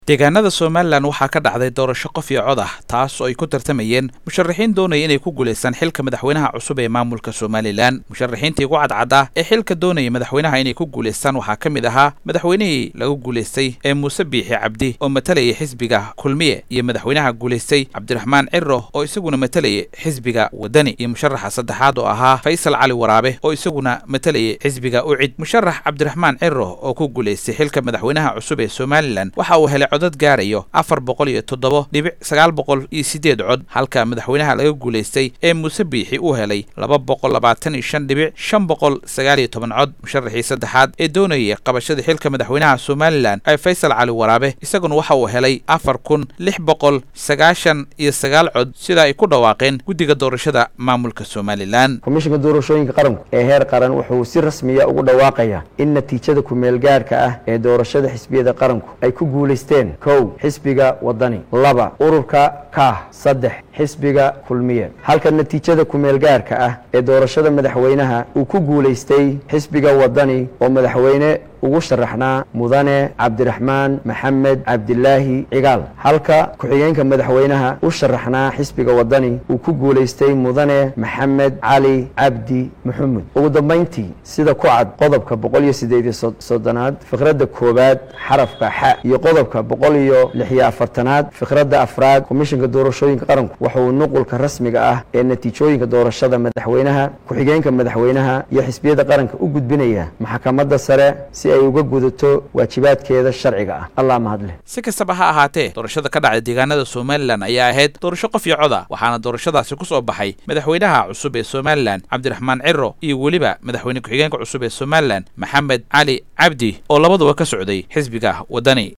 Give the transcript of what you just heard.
deegaanada somalilan waxaa ka dhacday doorasho qof iyo cod ah taas oo ay ku tartamayeen musharaxiin doonaya inay ku guulaystaan xilka madaxweynaha cusub ee maamulka somalilan musharaxiintii ugu cadcadda ee xilka doonaya madaxweynaha inay ku guulaystaan waxaa ka mid ahaa madaxweynihii lagu guulaystay ee muuse biixi cabdi oo matalayay xisbiga kulmiye iyo madaxweynaha guulaystay cabdiraxmaan ciro oo isaguna matalayay xisbiga wadani iyo musharaxa saddexaad oo ahaa faysal cali waraabe oo isaguna matalayay xisbiga ucid musharax cabdiraxmaan ciro oo ku guulaystay xilka madaxweynaha cusub ee somalilan waxa uu helay codad gaarayo afar boqol iyo toddobo dhibic sagaal boqol iyo siddeed cod halka madaxweynaha laga guulaystay ee muuse biixi uu helay laba boqol labaatan iyo shan dhibic shan boqol sagaal iyo toban cod musharaxii saddexaad ee doonayay qabashada xilka madaxweynaha somalilan ee faysal cali waraabe isaguna waxa uu helay afar kun lix boqol sagaashan iyo sagaal cod sida ay ku dhawaaqeen guddiga doorashada maamulka somalilan komishinka doorashooyinka qaranku ee heer qaran wuxuu si rasmiya ugu dhawaaqayaa in natiijada ku-meelgaarhka ah ee doorashada xisbiyada qaranku ay ku guulaysteen kow xisbiga wadani laba ururka kaah saddex xisbiga kulmiye halka natiijada ku-meelgaarka ah ee doorashada madaxweynaha uu ku guulaystay xisbiga wadani oo madaxweyne ugu sharaxnaa mudane cabdiraxmaan maxamed cabdilaahi cigaal halka ku-xigeenka madaxweynaha u sharaxnaa xisbiga wadani uu ku guulaystay mudane maxamed cali cabdi maxamed ugu dambayntii sida ku cad qodobka boqol iyo siddeed iyo soddonaad fikradda koowaad xarafka xa iyo qodobka boqol iyo lix iyo afartanaad fikradda afraad komishinka doorashooyinka qaranku wuxuu nuqulka rasmiga ah ee natiijooyinka doorashada madaxweynaha ku-xigeenka madaxweynaha iyo xisbiyada qaranka u gudbinaya maxkamadda sare si ay uga gudato waajibaadkeeda sharciga ah allah mahadleh si kastaba ha ahaatee doorashada ka dhacday deegaanada somalilan ayaa ahayd doorasho qof iyo coda waxaana doorashadaasi ku soo baxay madaxweynaha cusub ee somalilan cabdiraxmaan ciro iyo weliba madaxweyne ku-xigeenka cusub ee somalilan maxamed cali cabdi oo labaduba ka socday xisbiga wadani